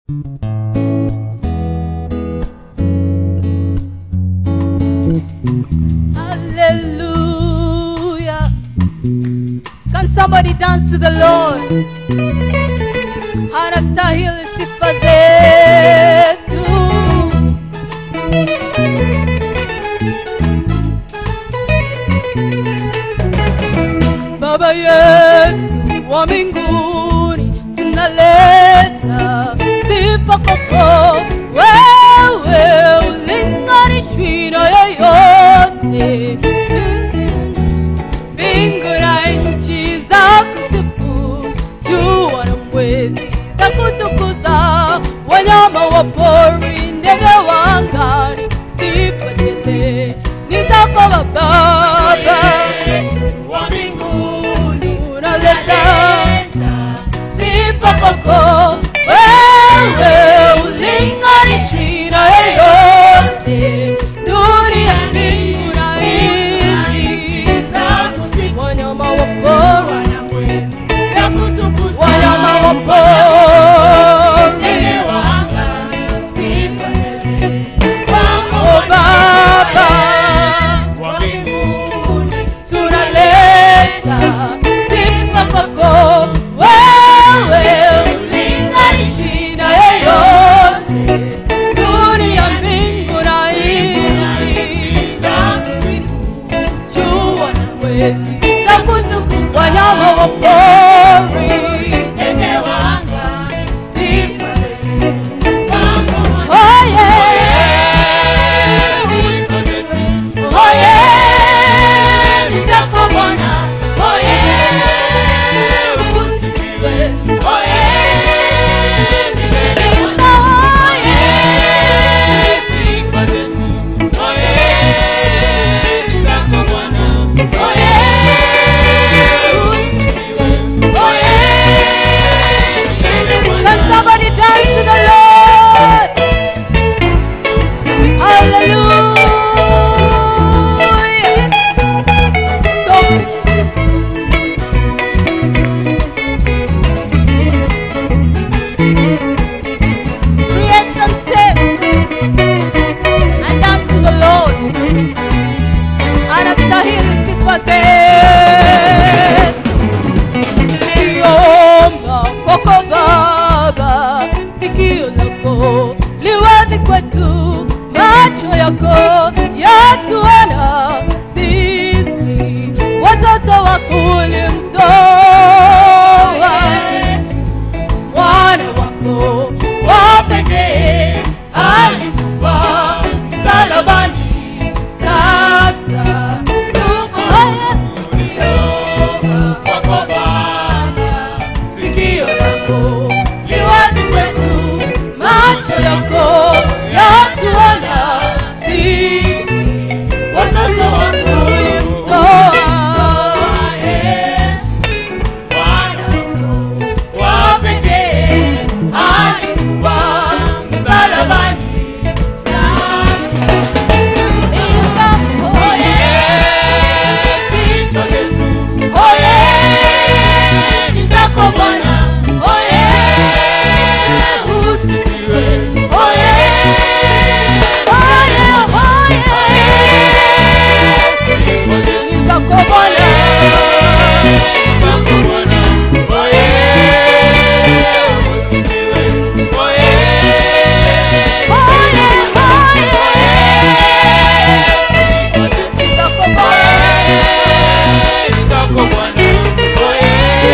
Hallelujah. Can somebody dance to the Lord? Anastahili sifa zetu. Baba yetu wa mbinguni, tunaleta sifa kwako wewe, ulinganishwi na yoyote mbingu na nchi za kusifu, jua na mwezi za kutukuza, wanyama wa pori, ndege wa angani, sifa tele ni zako Baba wa mbinguni unaleta sifa kwako wewe, ulinganishwi na yeyote, nuru ya mbingu na nchi za kusifu wanyama wa pori, na mwezi ya kutukuza wanyama wa pori, ndege wa anga sifa tele wako o Baba, wa mbinguni tunaleta sifa kwako wewe, ulinganishi na yeyote, nuru ya mbingu na nchi za kusifu jua na mwezi za kutukuza wanyama wa pori, ndege wa anga sifa wako oh yeah. sifa zetu Oye, ni zako Bwana. Oye, usifiwe. Oye, milele Bwana. Oye, sifa zetu oye ni zako Bwana oye, usifiwe. Oye, milele Bwana Can somebody dance to the Lord? Hallelujah. So create some steps and dance to the Lord. Anastahili sifa zetu. Niomba kwako Baba, sikio lako liwazi kwetu, macho yako yatuona sisi watoto wako ulimtoa mwana wako wa pekee alikufa msalabani. Sasa tuko haya kuomba kwako Baba, sikio lako liwazi kwetu, macho yako yatuona sisi watoto wako ulimtoa Yesu Bwana wa pekee alikufa msalabani. Imba, oye, sifa zetu, oye, ni zako Bwana, oye, usifiwe, oye, oye, oye, sifa zetu ni zako Bwana. zako Bwana oye usifiwe oye Oye, oye, sifa zetu ni zako Bwana. ni zako Bwana oye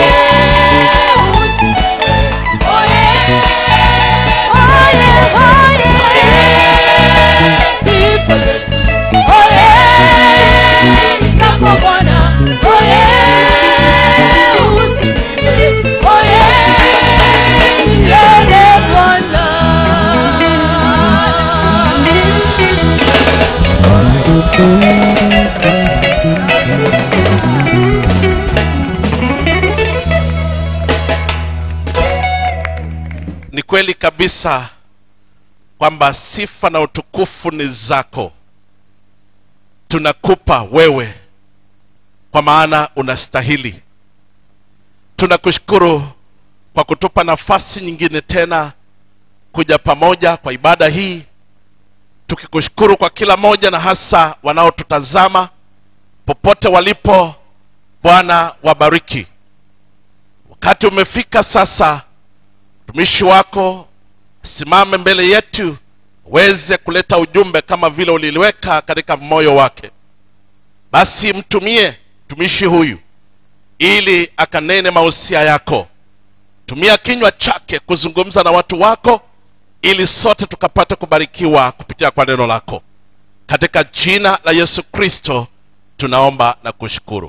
ni kweli kabisa kwamba sifa na utukufu ni zako tunakupa wewe kwa maana unastahili tunakushukuru kwa kutupa nafasi nyingine tena kuja pamoja kwa ibada hii tukikushukuru kwa kila moja na hasa wanaotutazama popote walipo bwana wabariki wakati umefika sasa mtumishi wako simame mbele yetu weze kuleta ujumbe kama vile uliliweka katika moyo wake basi mtumie mtumishi huyu ili akanene mausia yako tumia kinywa chake kuzungumza na watu wako ili sote tukapate kubarikiwa kupitia kwa neno lako katika jina la yesu kristo tunaomba na kushukuru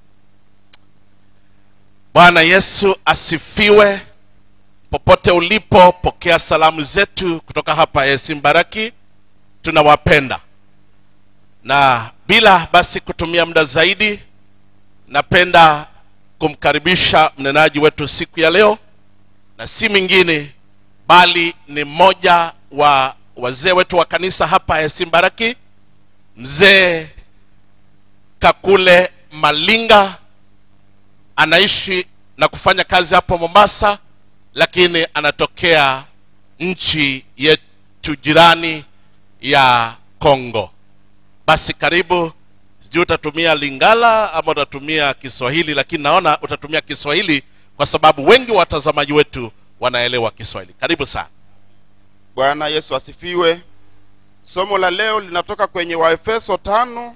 bwana yesu asifiwe popote ulipo pokea salamu zetu kutoka hapa esimbaraki tunawapenda na bila basi kutumia muda zaidi napenda kumkaribisha mnenaji wetu siku ya leo na si mwingine bali ni mmoja wa wazee wetu wa kanisa hapa esimbaraki mzee kakule malinga anaishi na kufanya kazi hapo mombasa lakini anatokea nchi yetu jirani ya kongo basi karibu sijui utatumia lingala ama utatumia kiswahili lakini naona utatumia kiswahili kwa sababu wengi wa watazamaji wetu wanaelewa kiswahili karibu sana bwana yesu asifiwe somo la leo linatoka kwenye waefeso tano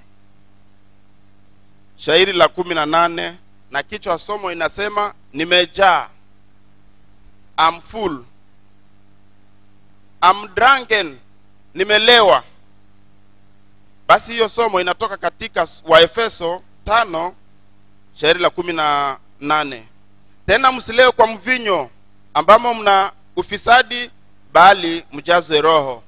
shairi la kumi na nane na kichwa somo inasema nimejaa am full am drunken nimelewa basi hiyo somo inatoka katika waefeso tano shairi la kumi na nane tena msilewe kwa mvinyo ambamo mna ufisadi bali mjazwe roho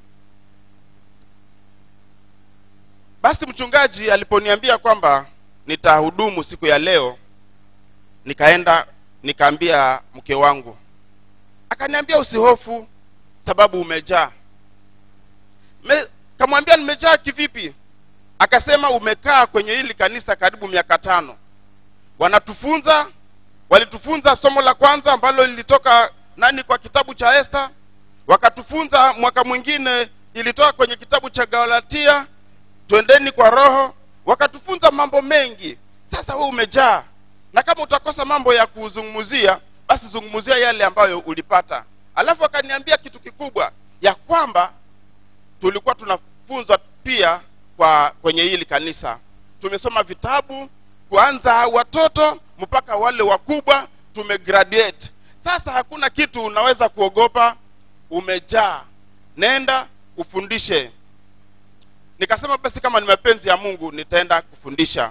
basi mchungaji aliponiambia kwamba nitahudumu siku ya leo nikaenda nikaambia mke wangu akaniambia usihofu sababu umejaa Me, kamwambia nimejaa kivipi akasema umekaa kwenye hili kanisa karibu miaka tano wanatufunza walitufunza somo la kwanza ambalo lilitoka nani kwa kitabu cha esta wakatufunza mwaka mwingine ilitoka kwenye kitabu cha galatia twendeni kwa roho wakatufunza mambo mengi sasa we umejaa na kama utakosa mambo ya kuzungumzia basi zungumzia yale ambayo ulipata alafu akaniambia kitu kikubwa ya kwamba tulikuwa tunafunzwa pia kwa kwenye hili kanisa tumesoma vitabu kuanza watoto mpaka wale wakubwa tumegraduate sasa hakuna kitu unaweza kuogopa umejaa nenda ufundishe nikasema basi kama ni mapenzi ya mungu nitaenda kufundisha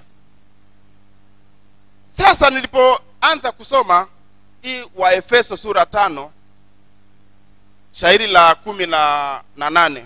sasa nilipoanza kusoma hii waefeso sura tano shairi la kumi na, na nane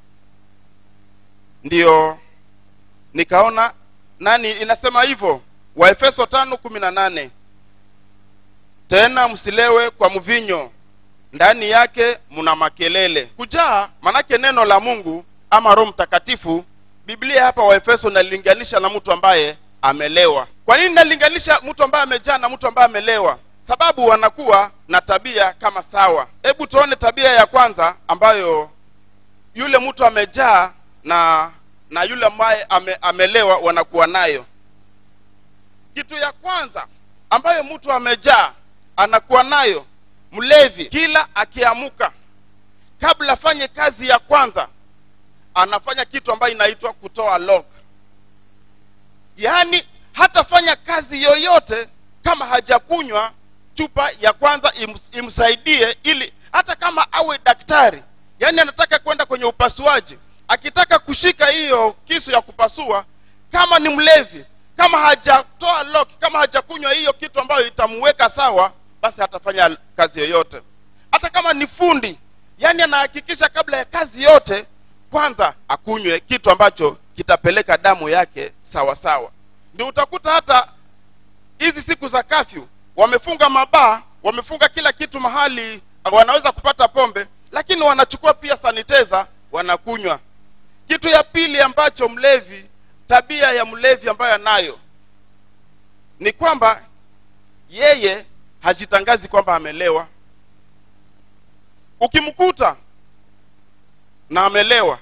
ndiyo nikaona nani inasema hivyo waefeso tano kumi na nane tena msilewe kwa mvinyo ndani yake mna makelele kujaa manake neno la mungu ama roho mtakatifu biblia hapa waefeso nalinganisha na mtu ambaye amelewa kwa nini nalinganisha mtu ambaye amejaa na mtu ambaye amelewa sababu wanakuwa na tabia kama sawa hebu tuone tabia ya kwanza ambayo yule mtu amejaa na na yule ambaye ame, amelewa wanakuwa nayo kitu ya kwanza ambayo mtu amejaa anakuwa nayo mlevi kila akiamuka kabla afanye kazi ya kwanza anafanya kitu ambayo inaitwa kutoa lock yaani hatafanya kazi yoyote kama hajakunywa chupa ya kwanza ims, imsaidie ili hata kama awe daktari yaani anataka kwenda kwenye upasuaji akitaka kushika hiyo kisu ya kupasua kama ni mlevi kama hajatoa lock kama hajakunywa hiyo kitu ambayo itamweka sawa basi hatafanya kazi yoyote hata kama ni fundi yaani anahakikisha kabla ya kazi yote kwanza akunywe kitu ambacho kitapeleka damu yake sawa sawa ndio utakuta hata hizi siku za kafyu wamefunga mabaa wamefunga kila kitu mahali wanaweza kupata pombe lakini wanachukua pia saniteza wanakunywa kitu ya pili ambacho mlevi tabia ya mlevi ambayo anayo ni kwamba yeye hajitangazi kwamba amelewa ukimkuta na amelewa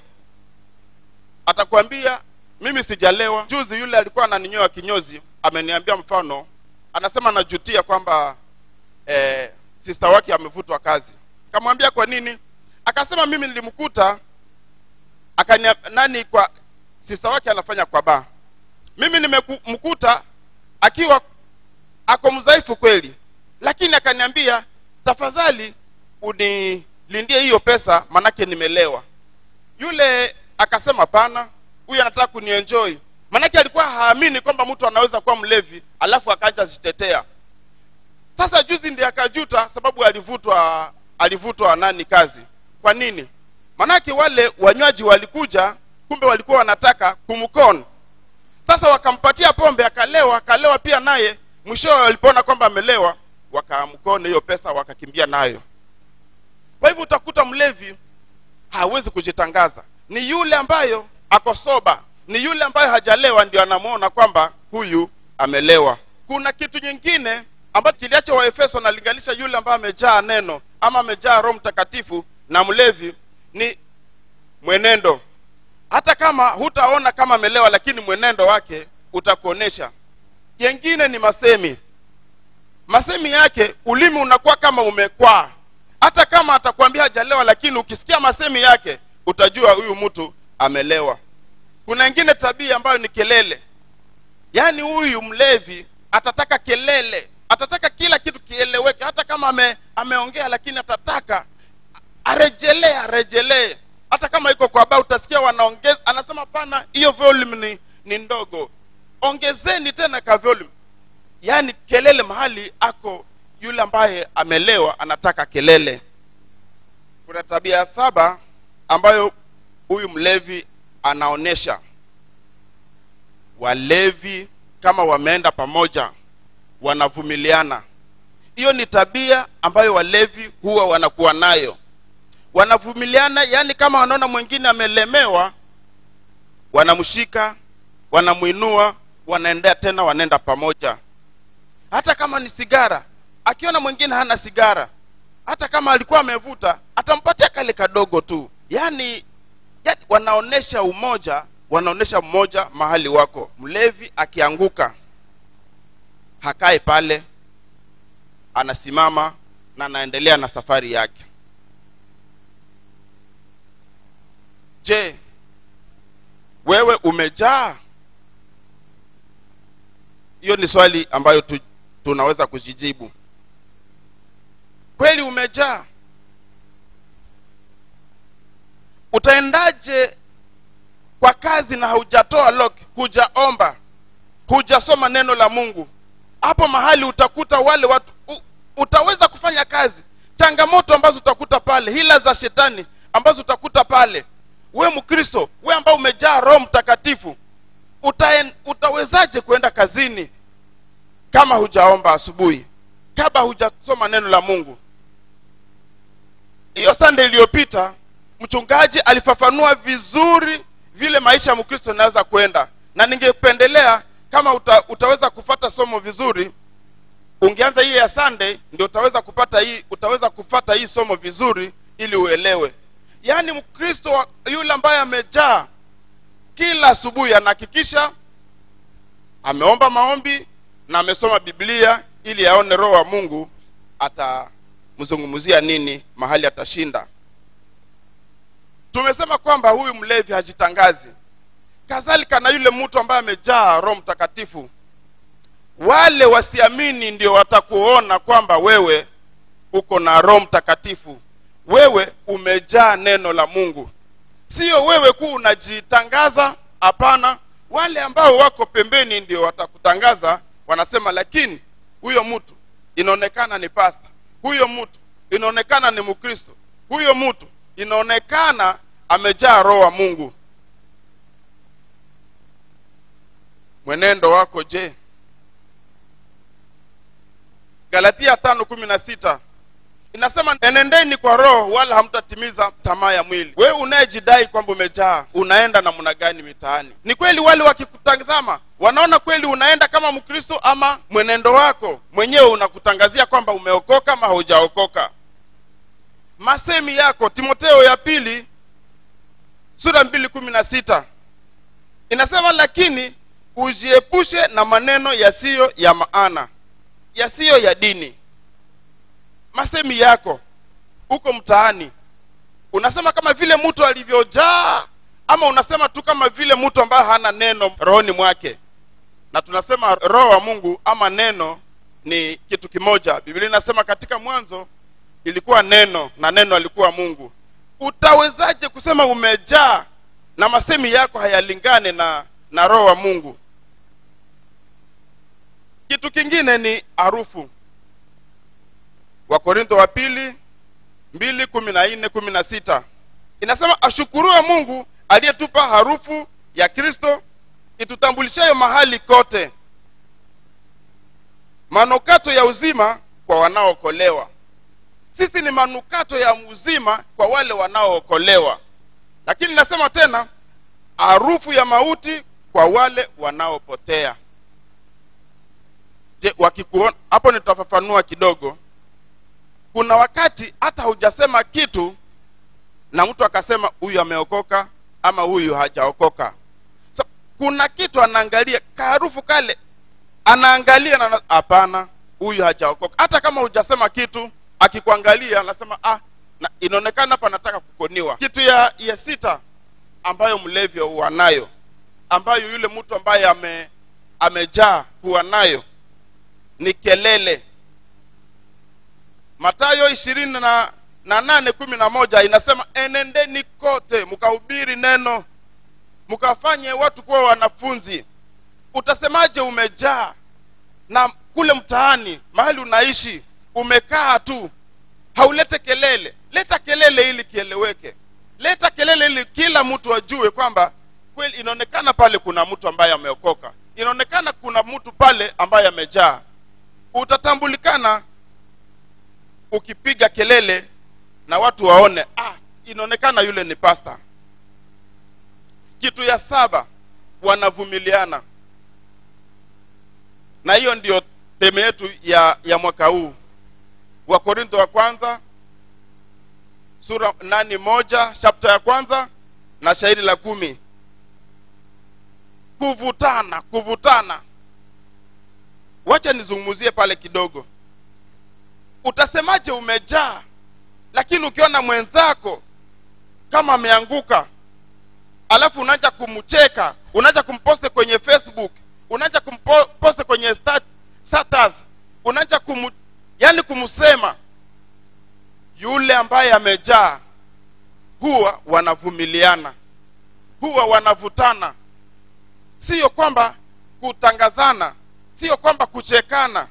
atakwambia mimi sijalewa juzi yule alikuwa ananinyoa kinyozi ameniambia mfano anasema anajutia kwamba eh, sista wake amevutwa kazi kamwambia kwa nini akasema mimi nilimkuta akania nani kwa sista wake anafanya kwa baa mimi nimemkuta akiwa ako mdhaifu kweli lakini akaniambia tafadhali unilindie hiyo pesa manake nimelewa yule akasema pana huyu anataka kunienjoy manake alikuwa haamini kwamba mtu anaweza kuwa mlevi alafu akaja zitetea sasa juzi ndiye akajuta sababu alivutwa alivutwa nani kazi kwa nini manake wale wanywaji walikuja kumbe walikuwa wanataka kumkon sasa wakampatia pombe akalewa akalewa pia naye mwishowe walipoona kwamba amelewa wakamkone hiyo pesa wakakimbia nayo kwa hivyo utakuta mlevi hawezi kujitangaza ni yule ambayo ako soba ni yule ambayo hajalewa ndio anamwona kwamba huyu amelewa kuna kitu nyingine ambacho kiliacha waefeso analinganisha yule ambaye amejaa neno ama amejaa roho mtakatifu na mlevi ni mwenendo hata kama hutaona kama amelewa lakini mwenendo wake utakuonesha yengine ni masemi masemi yake ulimi unakuwa kama umekwaa hata kama atakwambia hajalewa lakini ukisikia masemi yake utajua huyu mtu amelewa kuna ingine tabia ambayo ni kelele yaani huyu mlevi atataka kelele atataka kila kitu kieleweke hata kama ame, ameongea lakini atataka arejelee arejelee hata kama iko kwa baa utasikia wanaongeza anasema pana hiyo volume ni, ni ndogo ongezeni tena ka volume yaani kelele mahali ako yule ambaye amelewa anataka kelele kuna tabia ya saba ambayo huyu mlevi anaonesha walevi kama wameenda pamoja wanavumiliana hiyo ni tabia ambayo walevi huwa wanakuwa nayo wanavumiliana yaani kama wanaona mwingine amelemewa wanamshika wanamwinua wanaendea tena wanaenda pamoja hata kama ni sigara akiona mwingine hana sigara hata kama alikuwa amevuta atampatia kale kadogo tu yaani yani wanaonesha umoja wanaonesha mmoja mahali wako mlevi akianguka hakae pale anasimama na anaendelea na safari yake je wewe umejaa hiyo ni swali ambayo tu, tunaweza kujijibu kweli umejaa utaendaje kwa kazi na haujatoa lock hujaomba hujasoma neno la mungu hapo mahali utakuta wale watu u, utaweza kufanya kazi changamoto ambazo utakuta pale hila za shetani ambazo utakuta pale we mkristo we ambao umejaa roho mtakatifu utaen, utawezaje kuenda kazini kama hujaomba asubuhi kama hujasoma neno la mungu hiyo sande iliyopita mchungaji alifafanua vizuri vile maisha ya mkristo inaweza kwenda na ningependelea kama uta, utaweza kufata somo vizuri ungeanza hii ya sunday ndio utaweza kupata hii utaweza kufata hii somo vizuri ili uelewe yaani mkristo wa- yule ambaye amejaa kila asubuhi anahakikisha ameomba maombi na amesoma biblia ili aone roho wa mungu atamzungumzia nini mahali atashinda tumesema kwamba huyu mlevi hajitangazi kadhalika na yule mtu ambaye amejaa roho mtakatifu wale wasiamini ndio watakuona kwamba wewe uko na roho mtakatifu wewe umejaa neno la mungu sio wewe kuu unajitangaza hapana wale ambao wako pembeni ndio watakutangaza wanasema lakini huyo mtu inaonekana ni pasta huyo mtu inaonekana ni mkristo huyo mtu inaonekana amejaa roho wa mungu mwenendo wako je galatia tano kumi na sita inasema enendeni kwa roho wala hamtatimiza tamaa ya mwili wewe unayejidai kwamba umejaa unaenda namna gani mitaani ni kweli wale wakikutazama wanaona kweli unaenda kama mkristo ama mwenendo wako mwenyewe unakutangazia kwamba umeokoka ama haujaokoka masemi yako timoteo ya pili sura mbili kumi na sita inasema lakini ujiepushe na maneno yasiyo ya maana yasiyo ya dini masemi yako huko mtaani unasema kama vile mtu alivyojaa ama unasema tu kama vile mtu ambaye hana neno rohoni mwake na tunasema roho wa mungu ama neno ni kitu kimoja biblia inasema katika mwanzo ilikuwa neno na neno alikuwa mungu utawezaje kusema umejaa na masemi yako hayalingane na na roho wa mungu kitu kingine ni harufu wakorintho wa pili mbili kumi na nne kumi na sita inasema ashukuruwe mungu aliyetupa harufu ya kristo itutambulishayo mahali kote manukato ya uzima kwa wanaookolewa sisi ni manukato ya uzima kwa wale wanaookolewa lakini nasema tena harufu ya mauti kwa wale wanaopotea je wakikuona hapo nitafafanua kidogo kuna wakati hata hujasema kitu na mtu akasema huyu ameokoka ama huyu hajaokoka so, kuna kitu anaangalia kaharufu kale anaangalia na hapana huyu hajaokoka hata kama hujasema kitu akikuangalia anasema ah na, inaonekana hapa nataka kukoniwa kitu ya ya sita ambayo mlevi huwa nayo ambayo yule mtu ambaye ame amejaa huwa nayo ni kelele matayo ishirini na, na nane kumi na moja inasema enendeni kote mkahubiri neno mkafanye watu kuwa wanafunzi utasemaje umejaa na kule mtaani mahali unaishi umekaa tu haulete kelele leta kelele ili kieleweke leta kelele ili kila mtu ajue kwamba kweli inaonekana pale kuna mtu ambaye ameokoka inaonekana kuna mtu pale ambaye amejaa utatambulikana ukipiga kelele na watu waone ah, inaonekana yule ni pasta kitu ya saba wanavumiliana na hiyo ndio teme yetu ya ya mwaka huu wakorintho wa kwanza sura nani moja chapta ya kwanza na shairi la kumi kuvutana kuvutana wacha nizungumzie pale kidogo utasemaje umejaa lakini ukiona mwenzako kama ameanguka alafu unaanza kumcheka unaanza kumposte kwenye facebook unaanza kumposte kwenye stat- status unaanza kumu, yani kumsema yule ambaye amejaa huwa wanavumiliana huwa wanavutana sio kwamba kutangazana sio kwamba kuchekana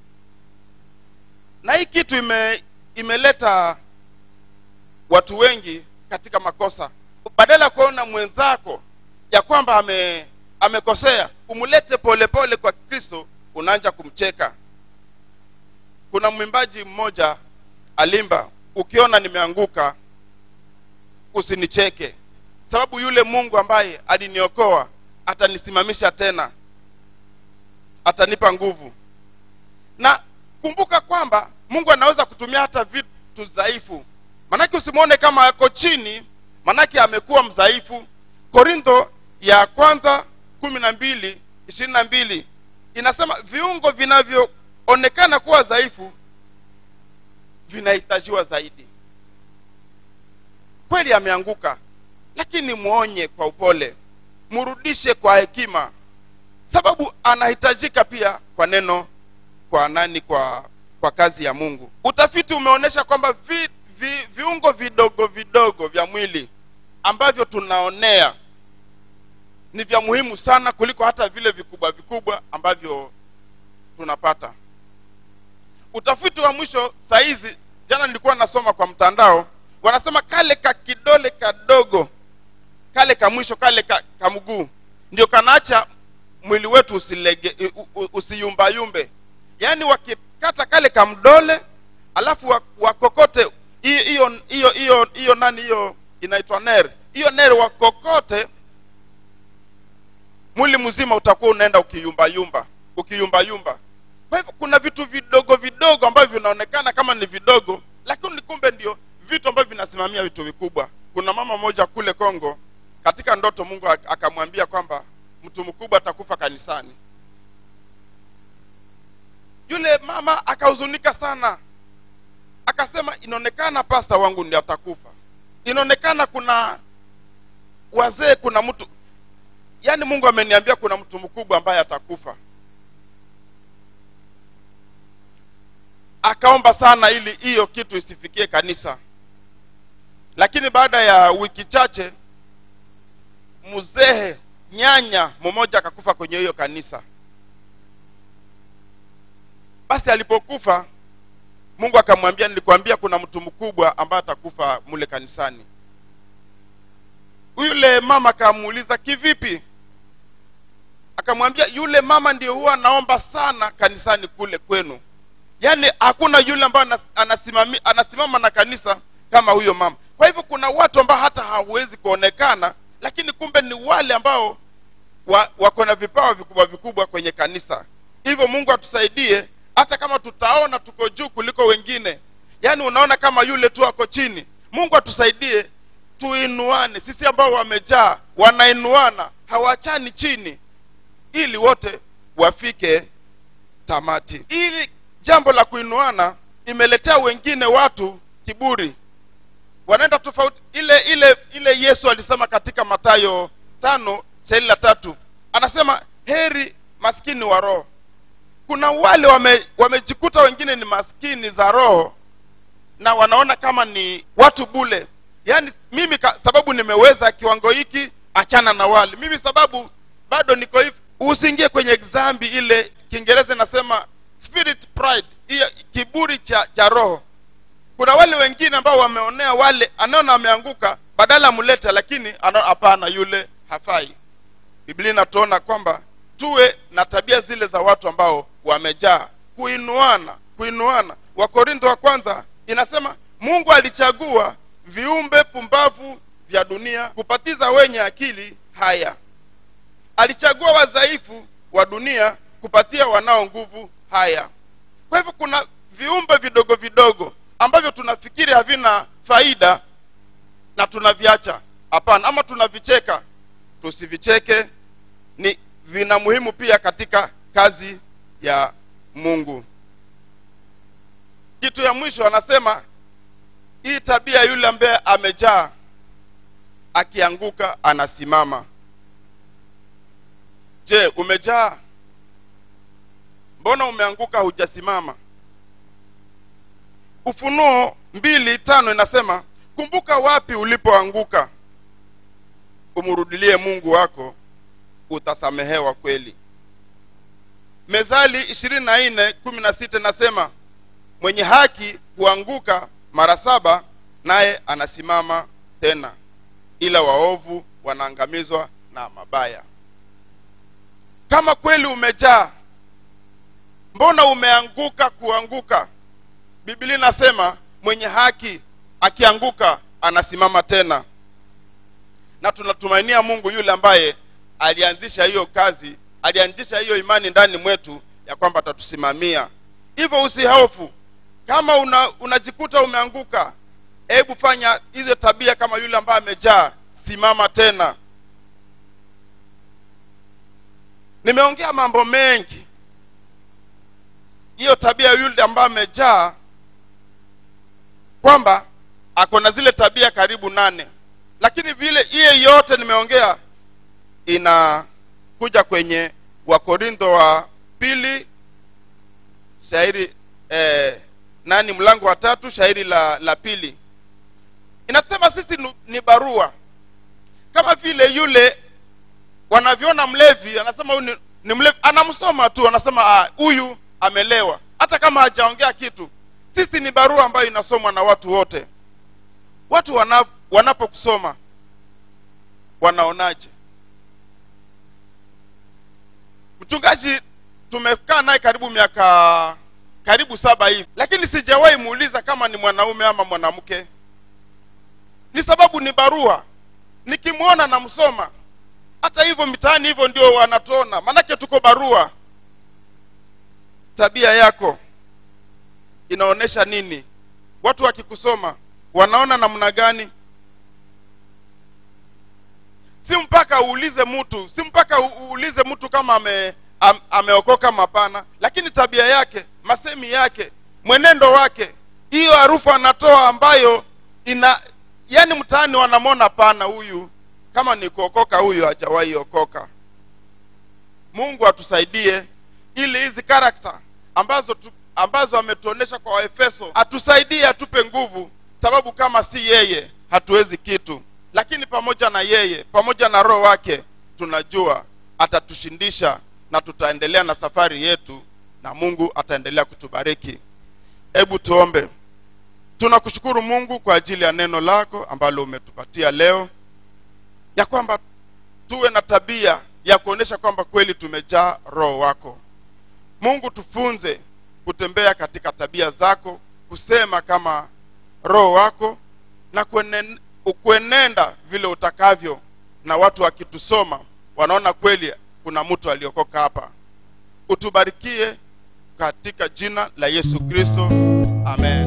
na hii kitu ime, imeleta watu wengi katika makosa badala ya kuona mwenzako ya kwamba ame amekosea umlete polepole kwa kristo unaanja kumcheka kuna mwimbaji mmoja alimba ukiona nimeanguka usinicheke sababu yule mungu ambaye aliniokoa atanisimamisha tena atanipa nguvu na kumbuka kwamba mungu anaweza kutumia hata vitu dhaifu manake usimwone kama ako chini manake amekuwa mdhaifu korintho ya kwanza kumi na mbili ishirini na mbili inasema viungo vinavyoonekana kuwa dhaifu vinahitajiwa zaidi kweli ameanguka lakini mwonye kwa upole mrudishe kwa hekima sababu anahitajika pia kwa neno kwa nani kwa kwa kazi ya mungu utafiti umeonyesha kwamba vi, vi, viungo vidogo vidogo vya mwili ambavyo tunaonea ni vya muhimu sana kuliko hata vile vikubwa vikubwa ambavyo tunapata utafiti wa mwisho sahizi jana nilikuwa nasoma kwa mtandao wanasema kale ka kidole kadogo kale ka mwisho kale ka, ka mguu ndio kanaacha mwili wetu usilege u- u- usiyumbayumbe yaani wakikata kale kamdole alafu wa- wakokote hiyo hiyo hiyo hiyo hiyo nani hiyo inaitwa ner hiyo ner wakokote mwili mzima utakuwa unaenda ukiyumbayumba ukiyumbayumba kwa hivyo kuna vitu vidogo vidogo ambavyo vinaonekana kama ni vidogo lakini kumbe ndio vitu ambavyo vinasimamia vitu vikubwa kuna mama moja kule kongo katika ndoto mungu ak- akamwambia kwamba mtu mkubwa atakufa kanisani yule mama akahuzunika sana akasema inaonekana pasta wangu ndi atakufa inaonekana kuna wazee kuna mtu yaani mungu ameniambia kuna mtu mkubwa ambaye atakufa akaomba sana ili hiyo kitu isifikie kanisa lakini baada ya wiki chache mzee nyanya mmoja akakufa kwenye hiyo kanisa basi alipokufa mungu akamwambia nilikwambia kuna mtu mkubwa ambaye atakufa mule kanisani yule mama akamuuliza kivipi akamwambia yule mama ndio huwa anaomba sana kanisani kule kwenu yaani hakuna yule ambaye anas- anasimami- anasimama na kanisa kama huyo mama kwa hivyo kuna watu ambao hata hawezi kuonekana lakini kumbe ni wale ambao wa, wako na vipawa vikubwa vikubwa kwenye kanisa hivyo mungu atusaidie hata kama tutaona tuko juu kuliko wengine yaani unaona kama yule tu ako chini mungu atusaidie tuinuane sisi ambao wamejaa wanainuana hawachani chini ili wote wafike tamati ili jambo la kuinuana imeletea wengine watu kiburi wanaenda tofauti ile ile ile yesu alisema katika matayo tano saili la tatu anasema heri maskini wa roho kuna wale wame, wamejikuta wengine ni maskini za roho na wanaona kama ni watu bule yaani mimi ka, sababu nimeweza kiwango hiki achana na wale mimi sababu bado niko hivi usiingie kwenye dhambi ile kiingereza inasema spirit pride hiyo kiburi cha, cha roho kuna wale wengine ambao wameonea wale anaona ameanguka badala amlete lakini ana- hapana yule hafai biblia inatuona kwamba tuwe na tabia zile za watu ambao wamejaa kuinuana kuinuana wakorintho wa kwanza inasema mungu alichagua viumbe pumbavu vya dunia kupatiza wenye akili haya alichagua wadhaifu wa dunia kupatia wanao nguvu haya kwa hivyo kuna viumbe vidogo vidogo ambavyo tunafikiri havina faida na tunaviacha hapana ama tunavicheka tusivicheke ni vina muhimu pia katika kazi ya mungu kitu ya mwisho anasema hii tabia yule ambaye amejaa akianguka anasimama je umejaa mbona umeanguka hujasimama ufunuo mbili tano inasema kumbuka wapi ulipoanguka umrudilie mungu wako utasamehewa kweli mezali ishirini na nne kumi na sita inasema mwenye haki huanguka mara saba naye anasimama tena ila waovu wanaangamizwa na mabaya kama kweli umejaa mbona umeanguka kuanguka biblia inasema mwenye haki akianguka anasimama tena na tunatumainia mungu yule ambaye alianzisha hiyo kazi alianzisha hiyo imani ndani mwetu ya kwamba atatusimamia hivyo usihofu kama una, unajikuta umeanguka hebu fanya hizo tabia kama yule ambaye amejaa simama tena nimeongea mambo mengi hiyo tabia yule ambaye amejaa kwamba ako na zile tabia karibu nane lakini vile hiyo yote nimeongea inakuja kwenye wakorintho wa pili shairi eh, nani mlango wa tatu shairi la la pili inasema sisi nu- ni barua kama vile yule wanavyoona mlevi anasema huyu ni, ni mlevi anamsoma tu anasema "Ah, huyu amelewa hata kama hajaongea kitu sisi ni barua ambayo inasomwa na watu wote watu wana, wanapokusoma wanaonaje mchungaji tumekaa naye karibu miaka karibu saba hivi lakini sijawahi muuliza kama ni mwanaume ama mwanamke ni sababu ni barua nikimwona namsoma hata hivyo mitaani hivyo ndio wanatuona manake tuko barua tabia yako inaonyesha nini watu wakikusoma wanaona namna gani si mpaka uulize mtu si mpaka u- uulize mtu kama ame, am, ameokoka mapana lakini tabia yake masemi yake mwenendo wake hiyo harufu anatoa ambayo ina yani mtaani wanamwona pana huyu kama ni kuokoka huyu hajawahi okoka mungu atusaidie ili hizi karakta ambazo tu, ambazo ametuonesha kwa waefeso atusaidie atupe nguvu sababu kama si yeye hatuwezi kitu lakini pamoja na yeye pamoja na roho wake tunajua atatushindisha na tutaendelea na safari yetu na mungu ataendelea kutubariki hebu tuombe tunakushukuru mungu kwa ajili ya neno lako ambalo umetupatia leo ya kwamba tuwe na tabia ya kuonyesha kwamba kweli tumejaa roho wako mungu tufunze kutembea katika tabia zako kusema kama roho wako na kuenen, kuenenda vile utakavyo na watu wakitusoma wanaona kweli kuna mtu aliokoka hapa utubarikie katika jina la yesu kristo amen